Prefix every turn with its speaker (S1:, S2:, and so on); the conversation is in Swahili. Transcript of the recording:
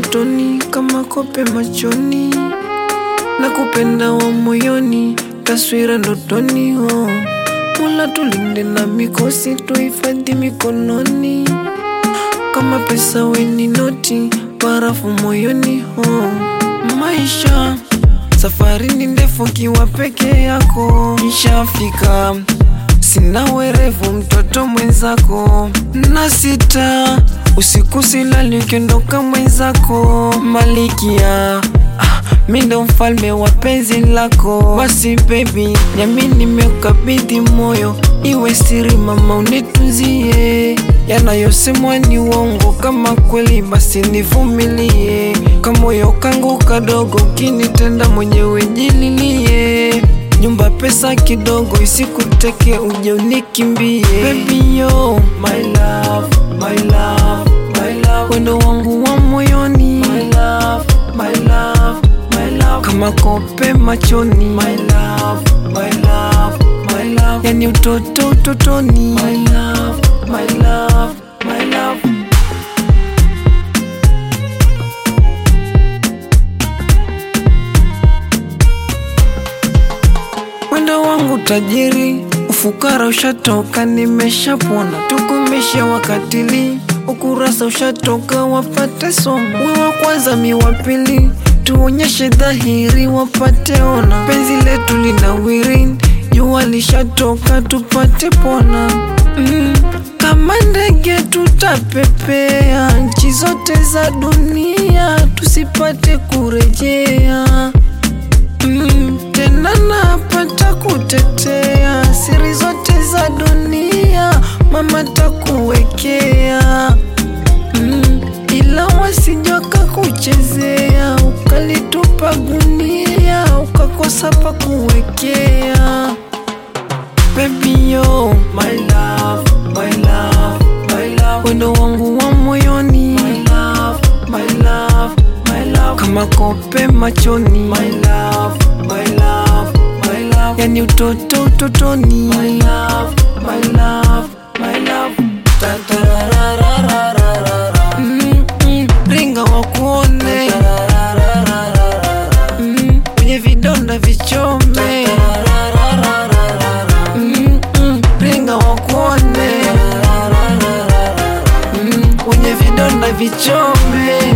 S1: ndotoni kama kope machoni, na kupenda wa moyoni, taswira ndotoni. Oh, Mola tulinde na mikosi, tuhifadhi mikononi, kama pesa weni noti, barafu moyoni. Oh, maisha safari ni ndefu, kiwa peke yako nishafika Sina werevu mtoto mwenzako na sita usiku silali ukiondoka mwenzako malikia ah, mi ndo mfalme wa penzi lako basi baby nyami nimeukabidhi moyo iwe siri mama unitunzie yanayosemwa ni uongo kama kweli basi nivumilie kamoyo kangu kadogo kinitenda mwenyewe jililie nyumba pesa kidogo isikuteke uje unikimbie baby yo my love my love my love wendo wangu wa moyoni my love my love my love kama kope machoni my love my love my love yani utoto utotoni my love my love my love Mwendo wangu tajiri, ufukara ushatoka, nimeshapona, tukumisha wakatili, ukurasa ushatoka, wapate somo, we wa kwanza mi wa pili, tuonyeshe dhahiri, wapate ona, penzi letu linawiri, jua lishatoka, tupate pona mm. Kama ndege tutapepea nchi zote za dunia, tusipate kurejea Mm, tena napata kutetea siri zote za dunia, mama takuwekea mm, ila wasijaka kuchezea ukalitupa gunia ukakosa pa kuwekea. Baby yo, my love, my love, my love, wendo wangu wa moyoni, my love, my love, my love, kama kope machoni, my love, my love, my love, yani utoto utotoni, my love, my love, my love, Ta-ta-ra-ra-ra-ra-ra-ra. Mm, mm, ringa wakuone Mm, kwenye vidonda vichome Mm, mm, ringa wakuone Mm, kwenye vidonda vichome